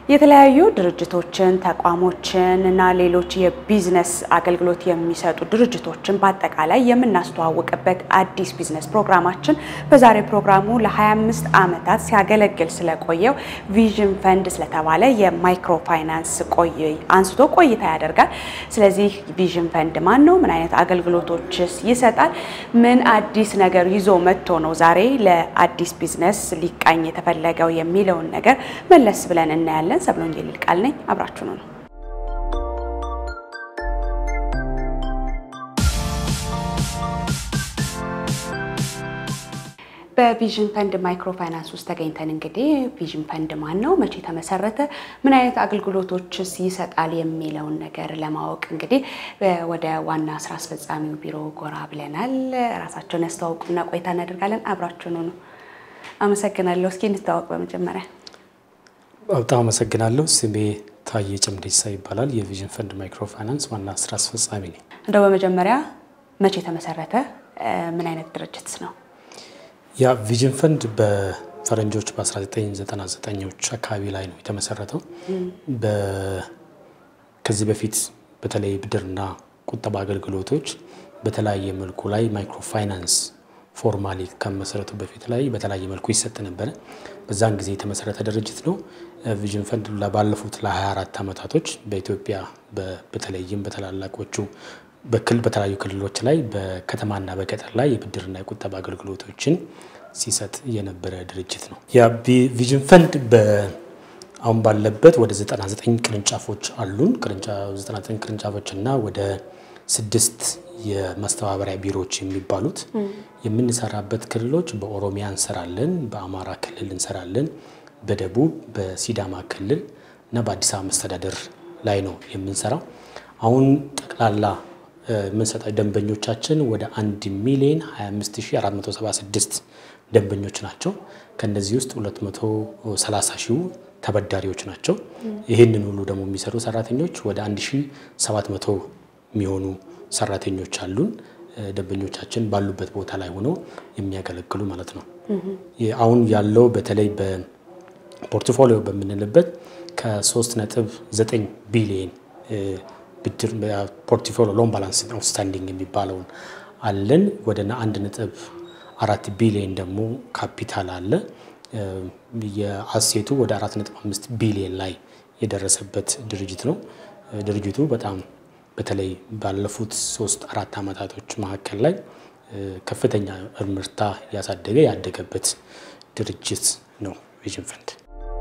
የተለያዩ ድርጅቶችን፣ ተቋሞችን እና ሌሎች የቢዝነስ አገልግሎት የሚሰጡ ድርጅቶችን በአጠቃላይ የምናስተዋውቅበት አዲስ ቢዝነስ ፕሮግራማችን በዛሬ ፕሮግራሙ ለ25 ዓመታት ሲያገለግል ስለቆየው ቪዥን ፈንድ ስለተባለ የማይክሮ ፋይናንስ ቆይ አንስቶ ቆይታ ያደርጋል። ስለዚህ ቪዥን ፈንድ ማን ነው? ምን አይነት አገልግሎቶችስ ይሰጣል? ምን አዲስ ነገር ይዞ መጥቶ ነው ዛሬ ለአዲስ ቢዝነስ ሊቃኝ የተፈለገው የሚለውን ነገር መለስ ብለን እናያለን። ሰብለ ወንጌል ይልቃል ነኝ። አብራችሁ ነው። በቪዥን ፈንድ ማይክሮ ፋይናንስ ውስጥ ተገኝተን እንግዲህ ቪዥን ፈንድ ማን ነው፣ መቼ ተመሰረተ፣ ምን አይነት አገልግሎቶችስ ይሰጣል የሚለውን ነገር ለማወቅ እንግዲህ ወደ ዋና ስራ አስፈጻሚው ቢሮ ጎራ ብለናል። ራሳቸውን ያስተዋውቁና ቆይታ እናደርጋለን። አብራችሁ ነው። አመሰግናለሁ። እስኪ እንተዋወቅ በመጀመሪያ በጣም አመሰግናለሁ። ስሜ ታዬ ጭምዴሳ ይባላል። የቪዥን ፈንድ ማይክሮ ፋይናንስ ዋና ስራ አስፈጻሚ ነኝ። እንደው በመጀመሪያ መቼ ተመሰረተ? ምን አይነት ድርጅት ነው? ያ ቪዥን ፈንድ በፈረንጆች በ1999ዎች አካባቢ ላይ ነው የተመሰረተው። ከዚህ በፊት በተለይ ብድርና ቁጠባ አገልግሎቶች በተለያየ መልኩ ላይ ማይክሮ ፋይናንስ ፎርማሊ ከመሰረቱ በፊት ላይ በተለያየ መልኩ ይሰጥ ነበረ። በዛን ጊዜ የተመሰረተ ድርጅት ነው። ቪዥን ፈንድ ባለፉት ለ24 ዓመታቶች በኢትዮጵያ በተለይም በተላላቆቹ በክልል በተለያዩ ክልሎች ላይ በከተማና በገጠር ላይ የብድርና የቁጠባ አገልግሎቶችን ሲሰጥ የነበረ ድርጅት ነው። ያ ቪዥን ፈንድ አሁን ባለበት ወደ 99 ቅርንጫፎች አሉን። 99 ቅርንጫፎች እና ወደ ስድስት የማስተባበሪያ ቢሮዎች የሚባሉት የምንሰራበት ክልሎች በኦሮሚያ እንሰራለን፣ በአማራ ክልል እንሰራለን፣ በደቡብ በሲዳማ ክልል እና በአዲስ አበባ መስተዳደር ላይ ነው የምንሰራው። አሁን ጠቅላላ የምንሰጠው ደንበኞቻችን ወደ 1 ሚሊዮን 25476 ደንበኞች ናቸው። ከነዚህ ውስጥ 230 ሺው ተበዳሪዎች ናቸው። ይህንን ሁሉ ደግሞ የሚሰሩ ሰራተኞች ወደ 1700 የሚሆኑ ሰራተኞች አሉን። ደንበኞቻችን ባሉበት ቦታ ላይ ሆነው የሚያገለግሉ ማለት ነው። አሁን ያለው በተለይ በፖርትፎሊዮ በምንልበት ከ3.9 ቢሊየን ብድር ፖርትፎሊዮ ሎን ባላንስ አውትስታንዲንግ የሚባለውን አለን። ወደ አንድ ነጥብ አራት ቢሊየን ደግሞ ካፒታል አለ። የአሴቱ ወደ 4.5 ቢሊየን ላይ የደረሰበት ድርጅት ነው። ድርጅቱ በጣም በተለይ ባለፉት ሶስት አራት ዓመታቶች መካከል ላይ ከፍተኛ እምርታ ያሳደገ ያደገበት ድርጅት ነው ቪዥን ፈንድ።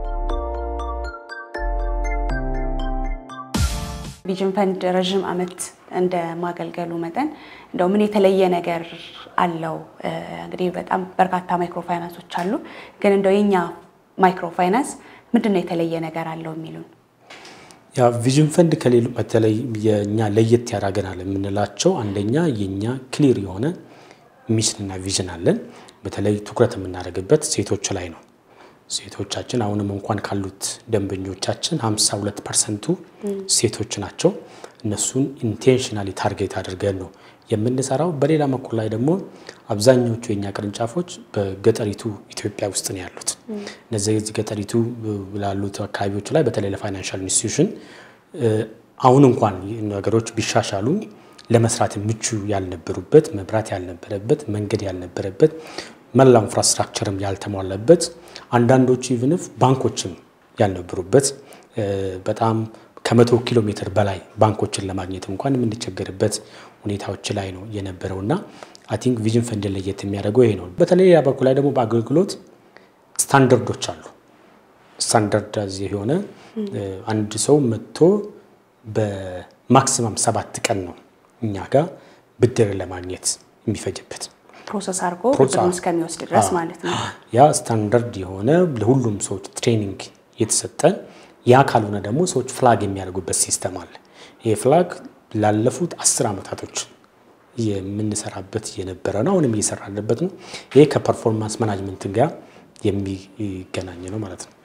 ቪዥን ፈንድ ረዥም ዓመት እንደ ማገልገሉ መጠን እንደው ምን የተለየ ነገር አለው? እንግዲህ በጣም በርካታ ማይክሮ ፋይናንሶች አሉ፣ ግን እንደው የኛ ማይክሮ ፋይናንስ ምንድን ነው የተለየ ነገር አለው የሚሉን ያ ቪዥን ፈንድ ከሌሉ በተለይ የኛ ለየት ያደርገናል የምንላቸው አንደኛ የኛ ክሊር የሆነ ሚሽንና ቪዥን አለን። በተለይ ትኩረት የምናደርግበት ሴቶች ላይ ነው። ሴቶቻችን አሁንም እንኳን ካሉት ደንበኞቻችን 52 ፐርሰንቱ ሴቶች ናቸው። እነሱን ኢንቴንሽናሊ ታርጌት አድርገን ነው የምንሰራው። በሌላ በኩል ላይ ደግሞ አብዛኞቹ የኛ ቅርንጫፎች በገጠሪቱ ኢትዮጵያ ውስጥ ነው ያሉት። እነዚህ ገጠሪቱ ላሉት አካባቢዎች ላይ በተለይ ለፋይናንሻል ኢንስቲትዩሽን አሁን እንኳን ነገሮች ቢሻሻሉ ለመስራት ምቹ ያልነበሩበት፣ መብራት ያልነበረበት፣ መንገድ ያልነበረበት፣ መላው ኢንፍራስትራክቸርም ያልተሟላበት፣ አንዳንዶቹ ኢቭንፍ ባንኮችም ያልነበሩበት በጣም ከመቶ ኪሎ ሜትር በላይ ባንኮችን ለማግኘት እንኳን የምንቸገርበት ሁኔታዎች ላይ ነው የነበረው እና አይ ቲንክ ቪዥን ፈንድን ለየት የሚያደርገው ይሄ ነው። በተለይ ያ በኩል ላይ ደግሞ በአገልግሎት ስታንዳርዶች አሉ። ስታንዳርድ የሆነ አንድ ሰው መጥቶ በማክሲማም ሰባት ቀን ነው እኛ ጋር ብድር ለማግኘት የሚፈጅበት ፕሮሰስ አድርጎ ብድሩን እስከሚወስድ ድረስ ማለት ነው። ያ ስታንዳርድ የሆነ ለሁሉም ሰዎች ትሬኒንግ የተሰጠ ያ ካልሆነ ደግሞ ሰዎች ፍላግ የሚያደርጉበት ሲስተም አለ። ይህ ፍላግ ላለፉት አስር ዓመታቶች የምንሰራበት የነበረ ነው። አሁንም እየሰራንበት ነው። ይሄ ከፐርፎርማንስ ማናጅመንት ጋር የሚገናኝ ነው ማለት ነው።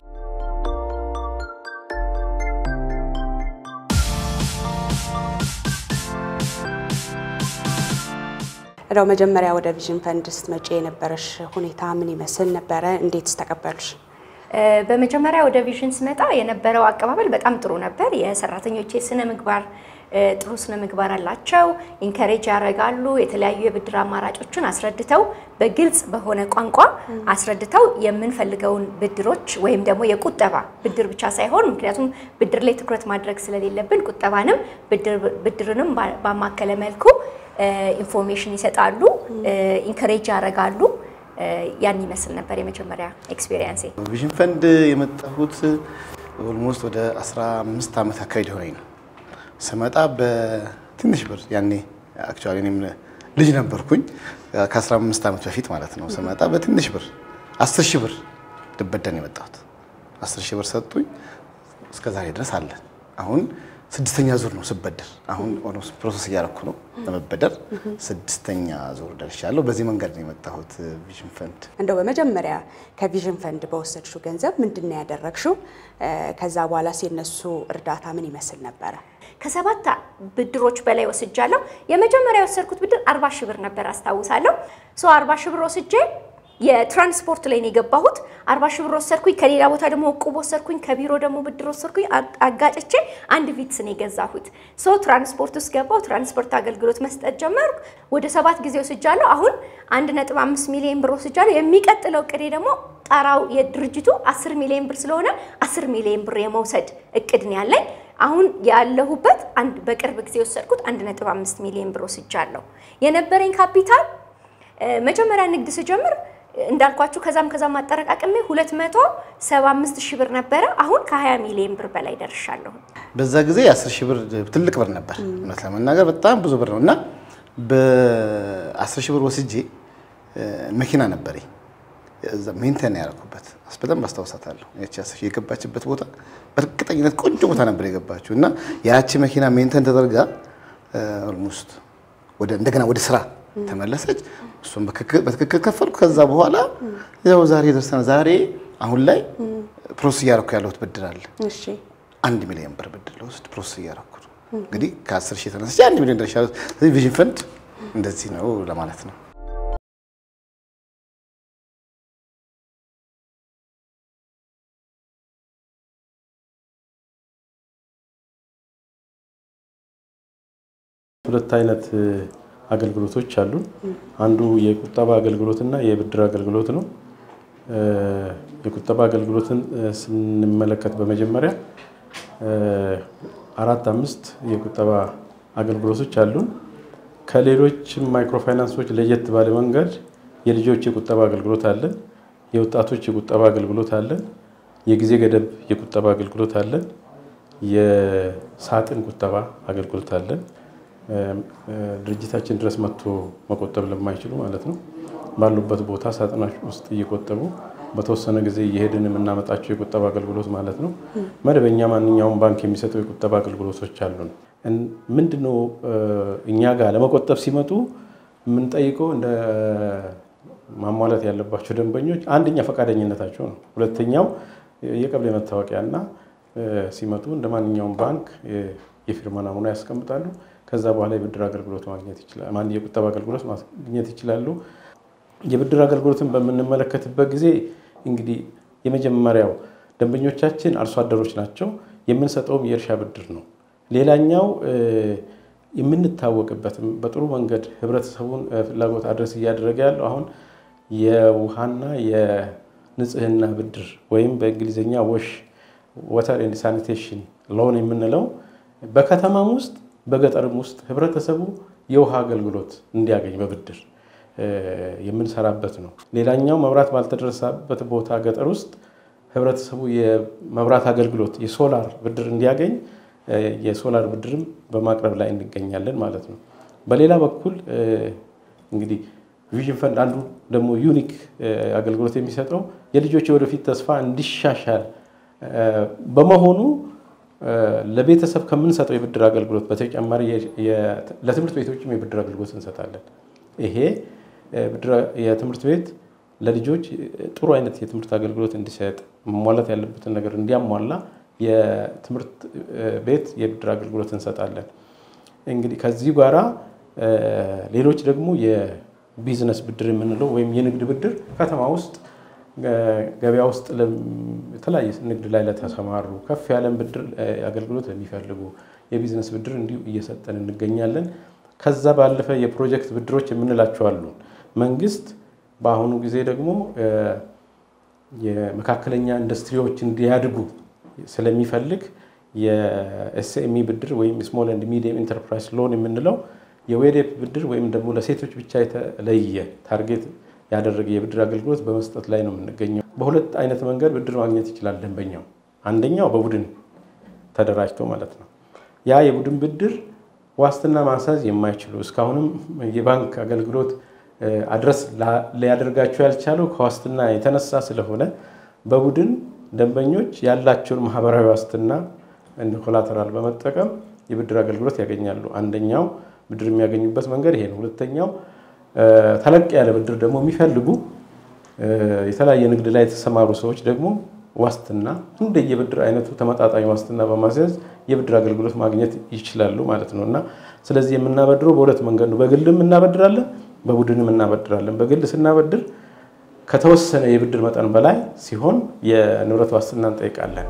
እንደው መጀመሪያ ወደ ቪዥን ፈንድ ስትመጪ የነበረሽ ሁኔታ ምን ይመስል ነበረ? እንዴትስ ተቀበሉሽ? በመጀመሪያ ወደ ቪዥን ስመጣ የነበረው አቀባበል በጣም ጥሩ ነበር። የሰራተኞች የስነ ምግባር ጥሩ ስነ ምግባር አላቸው። ኢንከሬጅ ያደርጋሉ። የተለያዩ የብድር አማራጮችን አስረድተው በግልጽ በሆነ ቋንቋ አስረድተው የምንፈልገውን ብድሮች ወይም ደግሞ የቁጠባ ብድር ብቻ ሳይሆን ምክንያቱም ብድር ላይ ትኩረት ማድረግ ስለሌለብን ቁጠባንም ብድርንም ባማከለ መልኩ ኢንፎርሜሽን ይሰጣሉ፣ ኢንከሬጅ ያደርጋሉ። ያን ይመስል ነበር የመጀመሪያ ኤክስፔሪየንሴ። ቪዥን ፈንድ የመጣሁት ኦልሞስት ወደ 15 ዓመት አካባቢ ሆነኝ ነው። ስመጣ በትንሽ ብር ያኔ አክቹዋሊ እኔም ልጅ ነበርኩኝ ከ15 ዓመት በፊት ማለት ነው። ስመጣ በትንሽ ብር 10 ሺህ ብር ልበደር ነው የመጣሁት። 10 ሺህ ብር ሰጡኝ። እስከ ዛሬ ድረስ አለን። አሁን ስድስተኛ ዙር ነው ስበደር። አሁን ኦልሞስት ፕሮሰስ እያደረኩ ነው ለመበደር። ስድስተኛ ዙር ደርሻለሁ። በዚህ መንገድ ነው የመጣሁት ቪዥን ፈንድ። እንደው በመጀመሪያ ከቪዥን ፈንድ በወሰድሽው ገንዘብ ምንድን ነው ያደረግሽው? ከዛ በኋላ የነሱ እርዳታ ምን ይመስል ነበረ? ከሰባት ብድሮች በላይ ወስጃለሁ። የመጀመሪያ የወሰድኩት ብድር አርባ ሺህ ብር ነበር አስታውሳለሁ። ሶ አርባ ሺህ ብር ወስጄ የትራንስፖርት ላይ ነው የገባሁት። አርባ ሺህ ብር ወሰድኩኝ። ከሌላ ቦታ ደግሞ እቁብ ወሰድኩኝ። ከቢሮ ደግሞ ብድር ወሰድኩኝ። አጋጭቼ አንድ ቪትስ ነው የገዛሁት። ሶ ትራንስፖርት ውስጥ ገባሁ። ትራንስፖርት አገልግሎት መስጠት ጀመርኩ። ወደ ሰባት ጊዜ ወስጃለሁ። አሁን አንድ ነጥብ አምስት ሚሊዮን ብር ወስጃለሁ። የሚቀጥለው እቅዴ ደግሞ ጣራው የድርጅቱ አስር ሚሊዮን ብር ስለሆነ አስር ሚሊዮን ብር የመውሰድ እቅድ ነው ያለኝ። አሁን ያለሁበት አንድ በቅርብ ጊዜ የወሰድኩት አንድ ነጥብ አምስት ሚሊዮን ብር ወስጃለሁ። የነበረኝ ካፒታል መጀመሪያ ንግድ ስጀምር እንዳልኳችሁ ከዛም ከዛም አጠረቃቅሜ 275 ሺህ ብር ነበረ። አሁን ከ20 ሚሊዮን ብር በላይ ደርሻለሁ። በዛ ጊዜ የ10 ሺህ ብር ትልቅ ብር ነበር፣ እውነት ለመናገር በጣም ብዙ ብር ነው እና በ10 ሺህ ብር ወስጄ መኪና ነበረኝ ሜንቴን ያደረኩበት በደንብ አስታውሳታለሁ። ያቺ አስር ሺህ የገባችበት ቦታ በእርግጠኝነት ቆንጆ ቦታ ነበር የገባችው እና ያቺ መኪና ሜንቴን ተደርጋ ኦልሞስት ወደ እንደገና ወደ ስራ ተመለሰች። እሱም በትክክል ከፈልኩ። ከዛ በኋላ ያው ዛሬ ደርሰናል። ዛሬ አሁን ላይ ፕሮሰስ እያደረኩ ያለሁት ብድር አለ። እሺ አንድ ሚሊዮን ብር ብድር ለውስድ ፕሮሰስ እያደረኩ ነው። እንግዲህ ከአስር ሺህ ተነስቼ አንድ ሚሊዮን ደርሻለሁ። ስለዚህ ቪዥን ፈንድ እንደዚህ ነው ለማለት ነው። ሁለት አይነት አገልግሎቶች አሉ። አንዱ የቁጠባ አገልግሎትና የብድር አገልግሎት ነው። የቁጠባ አገልግሎትን ስንመለከት በመጀመሪያ አራት አምስት የቁጠባ አገልግሎቶች አሉን። ከሌሎች ማይክሮፋይናንሶች ለየት ባለ መንገድ የልጆች የቁጠባ አገልግሎት አለን። የወጣቶች የቁጠባ አገልግሎት አለን። የጊዜ ገደብ የቁጠባ አገልግሎት አለን። የሳጥን ቁጠባ አገልግሎት አለን። ድርጅታችን ድረስ መጥቶ መቆጠብ ለማይችሉ ማለት ነው ባሉበት ቦታ ሳጥናች ውስጥ እየቆጠቡ በተወሰነ ጊዜ እየሄድን የምናመጣቸው የቁጠባ አገልግሎት ማለት ነው። መደበኛ ማንኛውም ባንክ የሚሰጠው የቁጠባ አገልግሎቶች አሉን። ምንድነው እኛ ጋር ለመቆጠብ ሲመጡ የምንጠይቀው እንደ ማሟላት ያለባቸው ደንበኞች አንደኛ ፈቃደኝነታቸው ነው። ሁለተኛው የቀበሌ መታወቂያና ሲመጡ እንደ ማንኛውም ባንክ የፊርማ ናሙና ያስቀምጣሉ። ከዛ በኋላ የብድር አገልግሎት ማግኘት ይችላሉ። የቁጠባ አገልግሎት ማግኘት ይችላሉ። የብድር አገልግሎትን በምንመለከትበት ጊዜ እንግዲህ የመጀመሪያው ደንበኞቻችን አርሶ አደሮች ናቸው። የምንሰጠውም የእርሻ ብድር ነው። ሌላኛው የምንታወቅበትም በጥሩ መንገድ ህብረተሰቡን ፍላጎት አድረስ እያደረገ ያለው አሁን የውሃና የንጽህና ብድር ወይም በእንግሊዝኛ ወሽ ወተር ኤንድ ሳኒቴሽን ሎን የምንለው በከተማም ውስጥ በገጠርም ውስጥ ህብረተሰቡ የውሃ አገልግሎት እንዲያገኝ በብድር የምንሰራበት ነው። ሌላኛው መብራት ባልተደረሰበት ቦታ ገጠር ውስጥ ህብረተሰቡ የመብራት አገልግሎት የሶላር ብድር እንዲያገኝ የሶላር ብድርም በማቅረብ ላይ እንገኛለን ማለት ነው። በሌላ በኩል እንግዲህ ቪዥን ፈንድ አንዱ ደግሞ ዩኒክ አገልግሎት የሚሰጠው የልጆች የወደፊት ተስፋ እንዲሻሻል በመሆኑ ለቤተሰብ ከምንሰጠው የብድር አገልግሎት በተጨማሪ ለትምህርት ቤቶችም የብድር አገልግሎት እንሰጣለን። ይሄ የትምህርት ቤት ለልጆች ጥሩ አይነት የትምህርት አገልግሎት እንዲሰጥ መሟላት ያለበትን ነገር እንዲያሟላ የትምህርት ቤት የብድር አገልግሎት እንሰጣለን። እንግዲህ ከዚህ ጋራ ሌሎች ደግሞ የቢዝነስ ብድር የምንለው ወይም የንግድ ብድር ከተማ ውስጥ ገበያ ውስጥ የተለያየ ንግድ ላይ ለተሰማሩ ከፍ ያለን ብድር አገልግሎት ለሚፈልጉ የቢዝነስ ብድር እንዲሁ እየሰጠን እንገኛለን። ከዛ ባለፈ የፕሮጀክት ብድሮች የምንላቸው አሉ። መንግስት በአሁኑ ጊዜ ደግሞ የመካከለኛ ኢንዱስትሪዎች እንዲያድጉ ስለሚፈልግ የኤስኤምኢ ብድር ወይም ስሞል ኤንድ ሚዲየም ኢንተርፕራይዝ ሎን የምንለው የዌዴፕ ብድር ወይም ደግሞ ለሴቶች ብቻ የተለየ ታርጌት ያደረገ የብድር አገልግሎት በመስጠት ላይ ነው የምንገኘው። በሁለት አይነት መንገድ ብድር ማግኘት ይችላል ደንበኛው። አንደኛው በቡድን ተደራጅቶ ማለት ነው። ያ የቡድን ብድር ዋስትና ማስያዝ የማይችሉ እስካሁንም የባንክ አገልግሎት አድረስ ሊያደርጋቸው ያልቻለው ከዋስትና የተነሳ ስለሆነ በቡድን ደንበኞች ያላቸውን ማህበራዊ ዋስትና እንደ ኮላተራል በመጠቀም የብድር አገልግሎት ያገኛሉ። አንደኛው ብድር የሚያገኙበት መንገድ ይሄ ነው። ሁለተኛው ተለቅ ያለ ብድር ደግሞ የሚፈልጉ የተለያየ ንግድ ላይ የተሰማሩ ሰዎች ደግሞ ዋስትና እንደ የብድር አይነቱ ተመጣጣኝ ዋስትና በማስያዝ የብድር አገልግሎት ማግኘት ይችላሉ ማለት ነው እና ስለዚህ የምናበድረው በሁለት መንገድ ነው። በግልም እናበድራለን፣ በቡድንም እናበድራለን። በግል ስናበድር ከተወሰነ የብድር መጠን በላይ ሲሆን የንብረት ዋስትና እንጠይቃለን።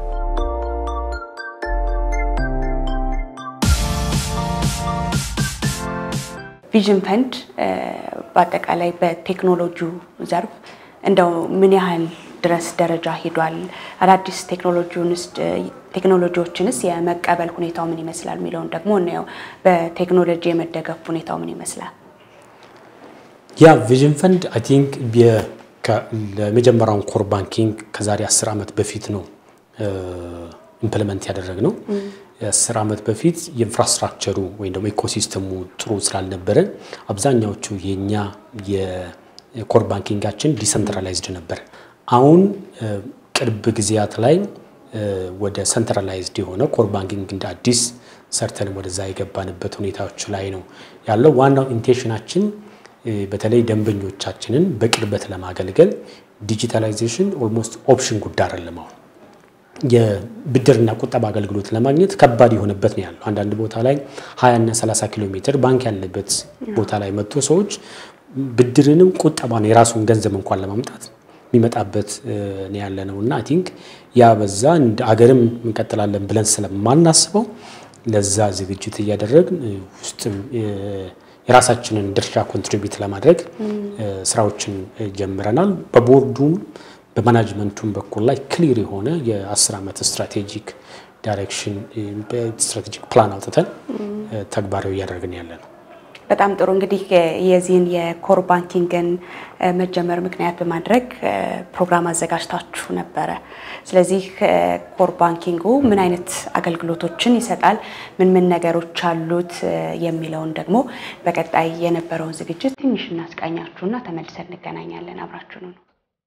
ቪዥን ፈንድ በአጠቃላይ በቴክኖሎጂው ዘርፍ እንደው ምን ያህል ድረስ ደረጃ ሄዷል? አዳዲስ ቴክኖሎጂዎችንስ የመቀበል ሁኔታው ምን ይመስላል የሚለውን ደግሞ እናየው። በቴክኖሎጂ የመደገፍ ሁኔታው ምን ይመስላል? ያ ቪዥን ፈንድ አይ ቲንክ ለመጀመሪያውን ኮር ባንኪንግ ከዛሬ አስር ዓመት በፊት ነው ኢምፕሊመንት ያደረግነው። የአስር ዓመት በፊት የኢንፍራስትራክቸሩ ወይም ደግሞ ኢኮሲስተሙ ጥሩ ስላልነበረ አብዛኛዎቹ የኛ የኮር ባንኪንጋችን ዲሰንትራላይዝድ ነበር። አሁን ቅርብ ጊዜያት ላይ ወደ ሰንትራላይዝድ የሆነ ኮር ባንኪንግ እንደ አዲስ ሰርተንም ወደዛ የገባንበት ሁኔታዎች ላይ ነው ያለው። ዋናው ኢንቴንሽናችን በተለይ ደንበኞቻችንን በቅርበት ለማገልገል ዲጂታላይዜሽን ኦልሞስት ኦፕሽን ጉዳይ አይደለም። አሁን የብድርና ቁጠባ አገልግሎት ለማግኘት ከባድ የሆነበት ነው ያለው። አንዳንድ ቦታ ላይ 20 እና 30 ኪሎ ሜትር ባንክ ያለበት ቦታ ላይ መጥቶ ሰዎች ብድርንም ቁጠባን የራሱን ገንዘብ እንኳን ለማምጣት የሚመጣበት ነው ያለ ነው እና አይ ቲንክ ያ በዛ እንደ አገርም እንቀጥላለን ብለን ስለማናስበው ለዛ ዝግጅት እያደረግን ውስጥም የራሳችንን ድርሻ ኮንትሪቢዩት ለማድረግ ስራዎችን ጀምረናል። በቦርዱም በማናጅመንቱም በኩል ላይ ክሊር የሆነ የአስር ዓመት ስትራቴጂክ ዳይሬክሽን ስትራቴጂክ ፕላን አውጥተን ተግባራዊ እያደረግን ያለ ነው። በጣም ጥሩ እንግዲህ የዚህን የኮር ባንኪንግን መጀመር ምክንያት በማድረግ ፕሮግራም አዘጋጅታችሁ ነበረ። ስለዚህ ኮር ባንኪንጉ ምን አይነት አገልግሎቶችን ይሰጣል፣ ምን ምን ነገሮች አሉት የሚለውን ደግሞ በቀጣይ የነበረውን ዝግጅት ትንሽ እናስቃኛችሁና ተመልሰን እንገናኛለን። አብራችሁ ነው።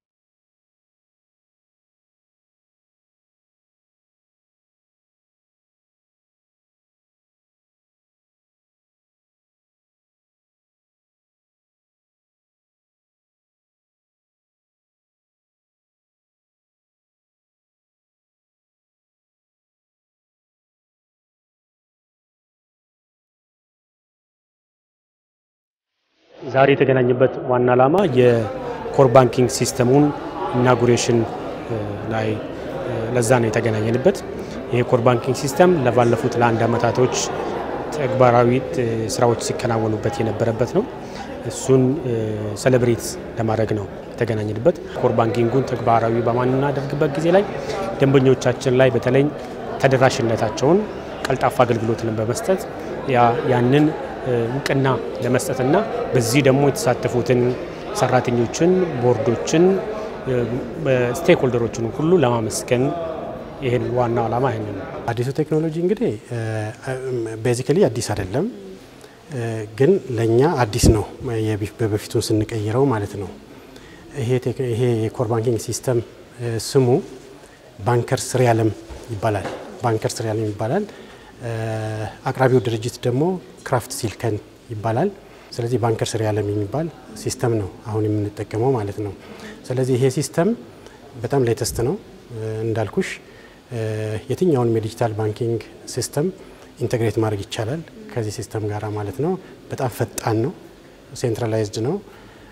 ዛሬ የተገናኘበት ዋና ዓላማ የኮር ባንኪንግ ሲስተሙን ኢናጉሬሽን ላይ ለዛ ነው የተገናኘንበት። ይህ ኮር ባንኪንግ ሲስተም ለባለፉት ለአንድ ዓመታቶች ተግባራዊ ስራዎች ሲከናወኑበት የነበረበት ነው። እሱን ሰለብሬት ለማድረግ ነው የተገናኘንበት። ኮር ባንኪንጉን ተግባራዊ በማናደርግበት ጊዜ ላይ ደንበኞቻችን ላይ በተለይ ተደራሽነታቸውን ቀልጣፋ አገልግሎትን በመስጠት ያንን እውቅና ለመስጠትና በዚህ ደግሞ የተሳተፉትን ሰራተኞችን፣ ቦርዶችን፣ ስቴክሆልደሮችን ሁሉ ለማመስገን ይህን ዋናው ዓላማ ይህን ነው። አዲሱ ቴክኖሎጂ እንግዲህ ቤዚካሊ አዲስ አይደለም፣ ግን ለእኛ አዲስ ነው በበፊቱን ስንቀይረው ማለት ነው። ይሄ የኮር ባንኪንግ ሲስተም ስሙ ባንከርስ ሪያለም ይባላል። ባንከርስ ሪያለም ይባላል። አቅራቢው ድርጅት ደግሞ ክራፍት ሲልከን ይባላል። ስለዚህ ባንከርስ ሪያለም የሚባል ሲስተም ነው አሁን የምንጠቀመው ማለት ነው። ስለዚህ ይሄ ሲስተም በጣም ሌተስት ነው እንዳልኩሽ የትኛውንም የዲጂታል ባንኪንግ ሲስተም ኢንተግሬት ማድረግ ይቻላል ከዚህ ሲስተም ጋር ማለት ነው። በጣም ፈጣን ነው፣ ሴንትራላይዝድ ነው።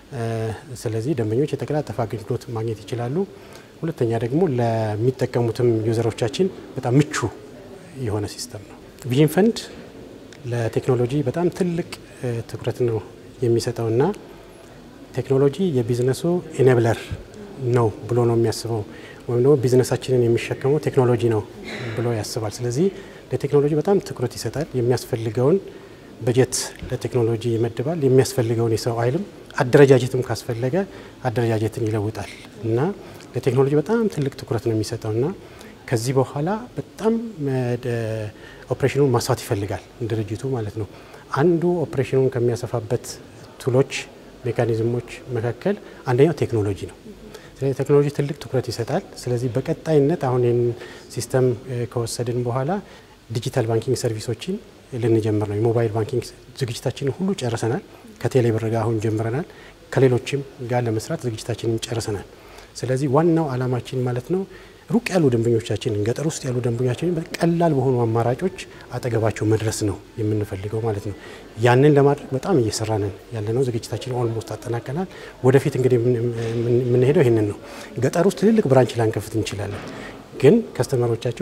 ስለዚህ ደንበኞች የተቀላጠፈ አገልግሎት ማግኘት ይችላሉ። ሁለተኛ ደግሞ ለሚጠቀሙትም ዩዘሮቻችን በጣም ምቹ የሆነ ሲስተም ነው። ቪዥን ፈንድ ለቴክኖሎጂ በጣም ትልቅ ትኩረት ነው የሚሰጠውና ቴክኖሎጂ የቢዝነሱ ኢኔብለር ነው ብሎ ነው የሚያስበው ወይም ደግሞ ቢዝነሳችንን የሚሸከመው ቴክኖሎጂ ነው ብሎ ያስባል። ስለዚህ ለቴክኖሎጂ በጣም ትኩረት ይሰጣል። የሚያስፈልገውን በጀት ለቴክኖሎጂ ይመድባል። የሚያስፈልገውን የሰው ኃይልም አደረጃጀትም ካስፈለገ አደረጃጀትን ይለውጣል እና ለቴክኖሎጂ በጣም ትልቅ ትኩረት ነው የሚሰጠው እና ከዚህ በኋላ በጣም ኦፕሬሽኑን ማስፋት ይፈልጋል ድርጅቱ ማለት ነው። አንዱ ኦፕሬሽኑን ከሚያሰፋበት ቱሎች፣ ሜካኒዝሞች መካከል አንደኛው ቴክኖሎጂ ነው። ስለዚህ ቴክኖሎጂ ትልቅ ትኩረት ይሰጣል። ስለዚህ በቀጣይነት አሁን ይህን ሲስተም ከወሰድን በኋላ ዲጂታል ባንኪንግ ሰርቪሶችን ልንጀምር ነው። የሞባይል ባንኪንግ ዝግጅታችንን ሁሉ ጨርሰናል። ከቴሌብር ጋር አሁን ጀምረናል። ከሌሎችም ጋር ለመስራት ዝግጅታችንን ጨርሰናል። ስለዚህ ዋናው ዓላማችን ማለት ነው ሩቅ ያሉ ደንበኞቻችንን ገጠር ውስጥ ያሉ ደንበኞቻችንን በቀላል በሆኑ አማራጮች አጠገባቸው መድረስ ነው የምንፈልገው ማለት ነው። ያንን ለማድረግ በጣም እየሰራንን ያለ ነው። ዝግጅታችን ኦልሞስት አጠናቀናል። ወደፊት እንግዲህ የምንሄደው ይህንን ነው። ገጠር ውስጥ ትልልቅ ብራንች ላንከፍት እንችላለን ግን ከስተመሮቻቸው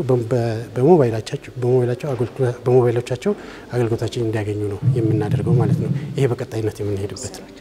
በሞባይሎቻቸው አገልግሎታችን እንዲያገኙ ነው የምናደርገው ማለት ነው። ይሄ በቀጣይነት የምንሄድበት ነው።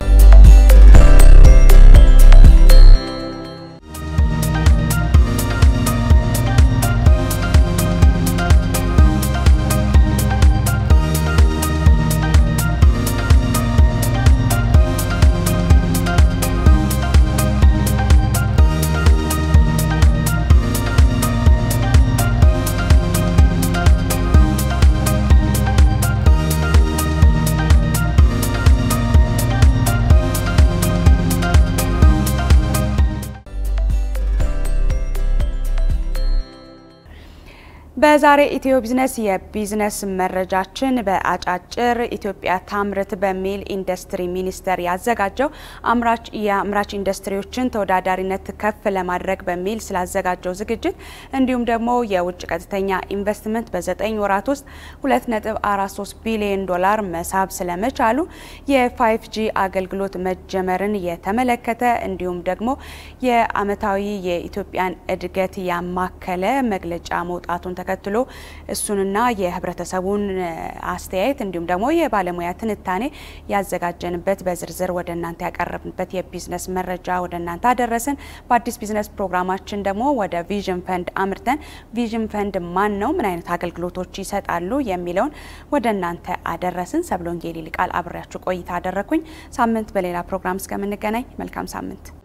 በዛሬ ኢትዮ ቢዝነስ የቢዝነስ መረጃችን በአጫጭር ኢትዮጵያ ታምርት በሚል ኢንዱስትሪ ሚኒስቴር ያዘጋጀው አምራች የአምራች ኢንዱስትሪዎችን ተወዳዳሪነት ከፍ ለማድረግ በሚል ስላዘጋጀው ዝግጅት እንዲሁም ደግሞ የውጭ ቀጥተኛ ኢንቨስትመንት በዘጠኝ ወራት ውስጥ 2.43 ቢሊዮን ዶላር መሳብ ስለመቻሉ የፋይቭ ጂ አገልግሎት መጀመርን የተመለከተ እንዲሁም ደግሞ የአመታዊ የኢትዮጵያን እድገት ያማከለ መግለጫ መውጣቱን ተከትሎ እሱንና የህብረተሰቡን አስተያየት እንዲሁም ደግሞ የባለሙያ ትንታኔ ያዘጋጀንበት በዝርዝር ወደ እናንተ ያቀረብንበት የቢዝነስ መረጃ ወደ እናንተ አደረስን። በአዲስ ቢዝነስ ፕሮግራማችን ደግሞ ወደ ቪዥን ፈንድ አምርተን ቪዥን ፈንድ ማን ነው፣ ምን አይነት አገልግሎቶች ይሰጣሉ የሚለውን ወደ እናንተ አደረስን። ሰብሎንጌ ሊቃል አብሬያችሁ ቆይታ አደረኩኝ። ሳምንት በሌላ ፕሮግራም እስከምንገናኝ መልካም ሳምንት